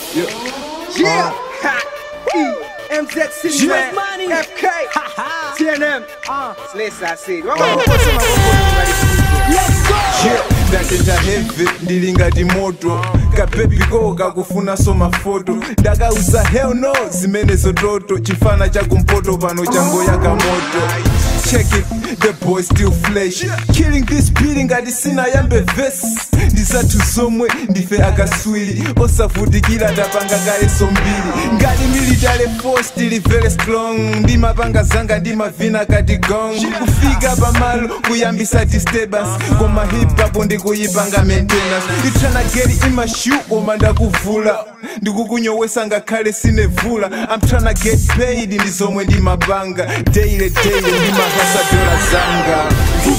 Yeah. Ha. E. MZ City Yeah. man. Money. FK. TNM. Uh, Slesa said. Wakamukosa let's go. Yeah, ndatenda heavy ndili ngati moto kapepiko kakufuna so mafoto ndakauza hell no zimene zototo chifana chakumpoto pano changoyaka moto check it the boy still flesh killing this beating ngati sinayambe vesi ndisathu zomwe ndife akaswiri osavutikira tapanga kaleso mbiri ngati military force tili very strong ndimapanga zanga ndimavina kati gong kufika pamalo kuyambisa disturbance koma hip hop ndikuyipanga maintenance you tryna get in my shoe koma ndakuvula ndikukunyowesa ngakhale sinevula i'm tryna get paid ndi zomwe ndimapanga daily daily ndimahasa dola zanga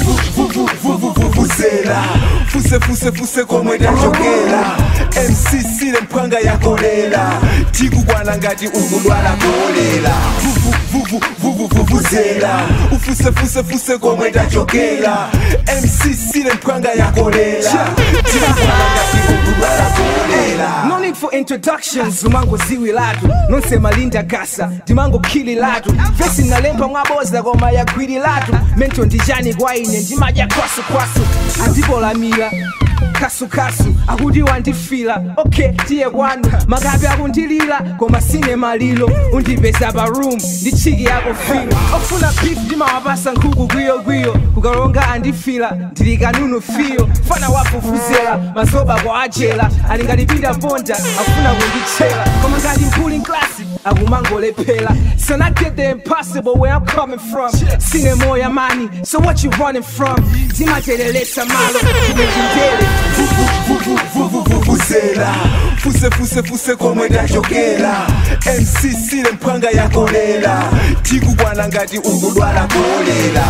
vuvuzela fuse fuse fuse komwe tachokera mc sile mphwanga yakolela tikukwana ngati ukudwala kolera vuvuzela ufuse fuse fuse komwe tachokera mc sile mphwanga yakolela tikukwana ngati ukudwala kolera No need for introductions lumango ziwi latu nonsema linda gasa ndimango khili latu vesi nalemba mwaboza koma yagwiri latu mento ndijani kwaine ndimadya kwasukwasu andipolamira kasukasu akuti wandifila okay tiye kwanu makapi akundilira koma sine malilo undipeza pa room ndi chiki yako filo ofuna beef ndimawapasa nkhuku kwiyokwiyo kukalonga andifila ndili kanunu fiyo fana wafufuzela mazoba kwa ajela alingalipinda ponda afuna kundichela koma ngati mpuli klasi akumangolephera so I get the impossible where I'm coming from sine moya mani so what you running from timatelelesa malo timechindele vuvuzela fuse fuse fuse komwe tachokera mc sile mphwanga yakolela tikukwana ngati ukudwala kolera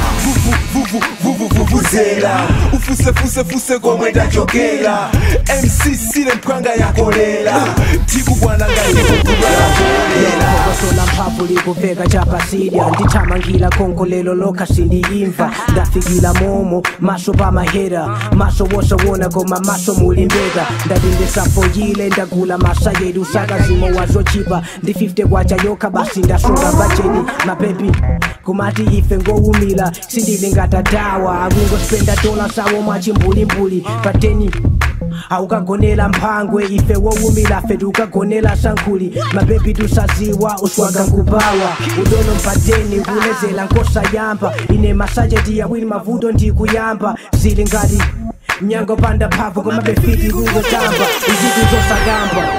vuvuzela ufuse fuse fuse komwe tachokera mc sile mphwanga yakolela tikukwana ngati ukudwala kolera kokosola mphamvu likuveka chapasidya ndithamangira konkolelo lokha sindiyimva ndafikila momo maso pamahera maso wosowona koma maso mulimbeka ndadindesafoyile ndagula masa yedu sakazimo wazochipa ndi 50 kwacha yokha basi ndasunga bajeti mapepi kumati ife ngowumila sindilingatadawa akungospenda dola sawo mwachimbulimbuli pateni aukagonela mphangwe ife wowumila fe tukagonela sankhuli mabebi tusaziwa uswaga nkubawa udono mpateni kulezela nkosa yamba ine masajeti yawili mavuto ndikuyamba zili ngati mnyango panda phavu koma befiti kungotamba izitu zosakamba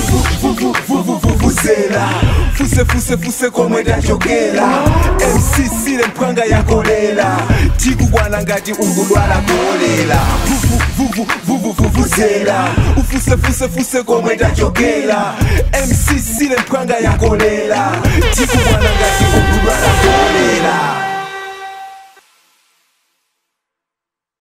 vuvuzela fuse fuse fuse komwe tachokera mc sile mphwanga yakolela tikukwana ngati ukudwala kolera vuvuzela ufuse fuse fuse komwe tachokera mc sile mphwanga yakolela tikukwana ngati